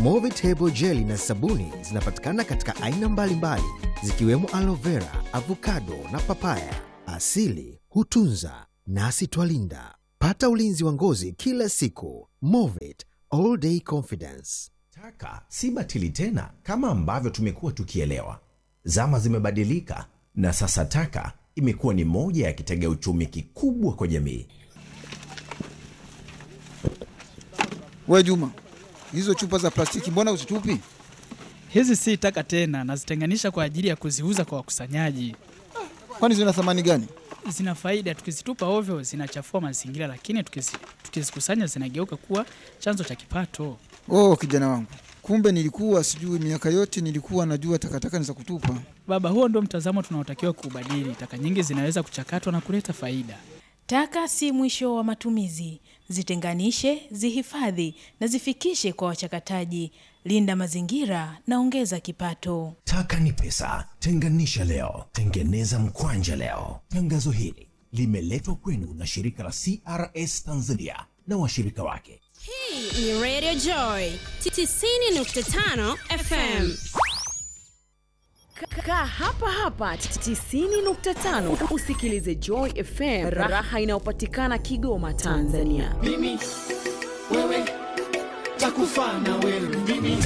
Movitable jeli na sabuni zinapatikana katika aina mbalimbali zikiwemo aloe vera, avocado na papaya. Asili hutunza nasi twalinda. Pata ulinzi wa ngozi kila siku. Movit all day confidence. Taka si batili tena kama ambavyo tumekuwa tukielewa. Zama zimebadilika na sasa taka imekuwa ni moja ya kitega uchumi kikubwa kwa jamii. We Juma, hizo chupa za plastiki mbona uzitupi? Hizi si taka tena, nazitenganisha kwa ajili ya kuziuza kwa wakusanyaji. Kwani zina thamani gani? Zina faida, tukizitupa ovyo zinachafua mazingira, lakini tukizi- tukizikusanya zinageuka kuwa chanzo cha kipato. Oh, kijana wangu, kumbe nilikuwa sijui. Miaka yote nilikuwa najua takataka ni za kutupa. Baba, huo ndio mtazamo tunaotakiwa kuubadili. Taka nyingi zinaweza kuchakatwa na kuleta faida. Taka si mwisho wa matumizi. Zitenganishe, zihifadhi na zifikishe kwa wachakataji. Linda mazingira na ongeza kipato. Taka ni pesa. Tenganisha leo, tengeneza mkwanja leo. Tangazo hili limeletwa kwenu na shirika la CRS Tanzania na washirika wake. Hii ni Radio Joy 90.5 FM. Kaa hapa hapa 90.5 usikilize Joy FM, raha inayopatikana Kigoma, Tanzania. mimi wewe takufa na wewe mimi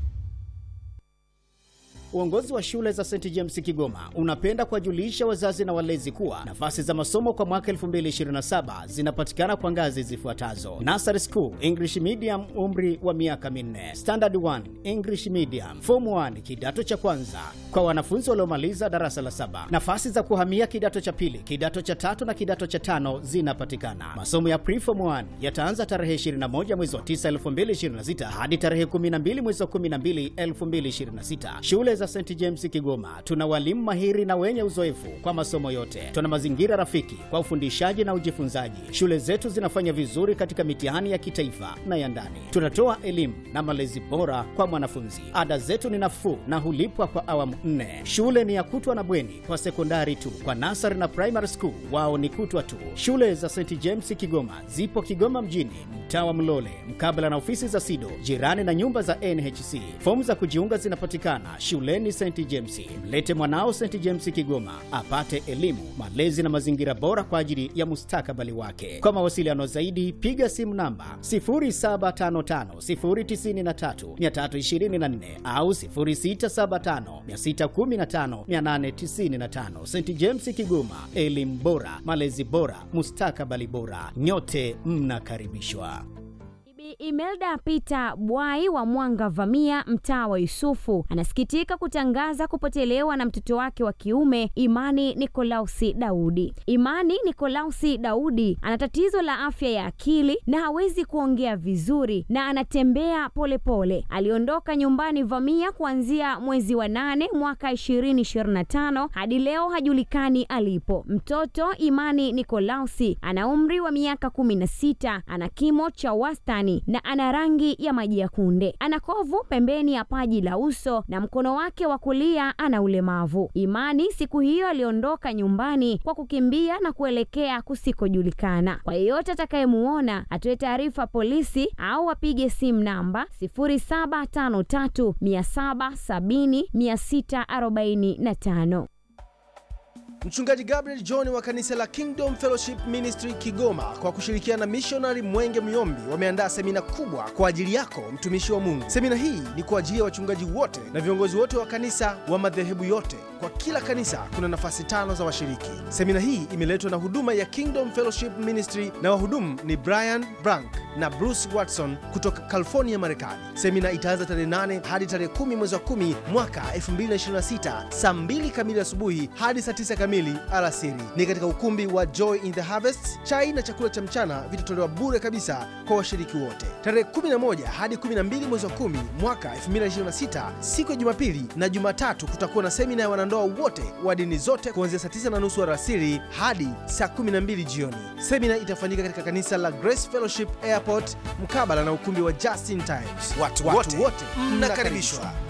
Uongozi wa shule za St James Kigoma unapenda kuwajulisha wazazi na walezi kuwa nafasi za masomo kwa mwaka 2027 zinapatikana kwa ngazi zifuatazo: Nursery School English Medium, umri wa miaka minne; Standard 1 English Medium; Form 1 kidato cha kwanza kwa wanafunzi waliomaliza darasa la saba. Nafasi za kuhamia kidato cha pili, kidato cha tatu na kidato cha tano zinapatikana. Masomo ya Preform 1 yataanza tarehe 21 mwezi wa 9 2026 hadi tarehe 12 mwezi wa 12 2026. Shule za St James Kigoma tuna walimu mahiri na wenye uzoefu kwa masomo yote. Tuna mazingira rafiki kwa ufundishaji na ujifunzaji. Shule zetu zinafanya vizuri katika mitihani ya kitaifa na ya ndani. Tunatoa elimu na malezi bora kwa mwanafunzi. Ada zetu ni nafuu na hulipwa kwa awamu nne. Shule ni ya kutwa na bweni kwa sekondari tu. Kwa nasari na primary school wao ni kutwa tu. Shule za St James Kigoma zipo Kigoma mjini, mtaa wa Mlole, mkabala na ofisi za SIDO, jirani na nyumba za NHC. Fomu za kujiunga zinapatikana shuleni St James. Mlete mwanao St James Kigoma apate elimu, malezi na mazingira bora kwa ajili ya mustakabali wake. Kwa mawasiliano zaidi, piga simu namba 0755093324 au 0675615895. St James Kigoma, elimu bora, malezi bora, mustakabali bora. Nyote mnakaribishwa. Bi Imelda Peter Bwai wa Mwanga Vamia, mtaa wa Yusufu, anasikitika kutangaza kupotelewa na mtoto wake wa kiume Imani Nikolausi Daudi. Imani Nikolausi Daudi ana tatizo la afya ya akili na hawezi kuongea vizuri na anatembea polepole pole. Aliondoka nyumbani Vamia kuanzia mwezi wa nane mwaka 2025 hadi leo hajulikani alipo. Mtoto Imani Nikolausi ana umri wa miaka 16, ana kimo cha wastani na ana rangi ya maji ya kunde. Ana kovu pembeni ya paji la uso na mkono wake wa kulia ana ulemavu. Imani siku hiyo aliondoka nyumbani kwa kukimbia na kuelekea kusikojulikana. Kwa yeyote atakayemuona atoe taarifa polisi au apige simu namba 0753 770 645. Mchungaji Gabriel John wa kanisa la Kingdom Fellowship Ministry Kigoma kwa kushirikiana na missionary Mwenge Myombi wameandaa semina kubwa kwa ajili yako mtumishi wa Mungu. Semina hii ni kwa ajili ya wachungaji wote na viongozi wote wa kanisa wa madhehebu yote. Kwa kila kanisa kuna nafasi tano za washiriki. Semina hii imeletwa na huduma ya Kingdom Fellowship Ministry na wahudumu ni Brian Brank na Bruce Watson kutoka California, Marekani. Semina itaanza tarehe 8 hadi tarehe 10 mwezi wa 10 mwaka 2026 saa 2 kamili asubuhi hadi saa 9 kamili alasiri. Ni katika ukumbi wa Joy in the Harvest. Chai na chakula cha mchana vitatolewa bure kabisa kwa washiriki wote. Tarehe 11 hadi 12 mwezi wa 10 mwaka 2026 siku ya Jumapili na Jumatatu kutakuwa na semina ya wanandoa wote wa dini zote kuanzia saa 9 na nusu alasiri hadi saa 12 jioni. Semina itafanyika katika kanisa la Grace Fellowship Airport mkabala na ukumbi wa Justin Times. Watu, watu wote mnakaribishwa.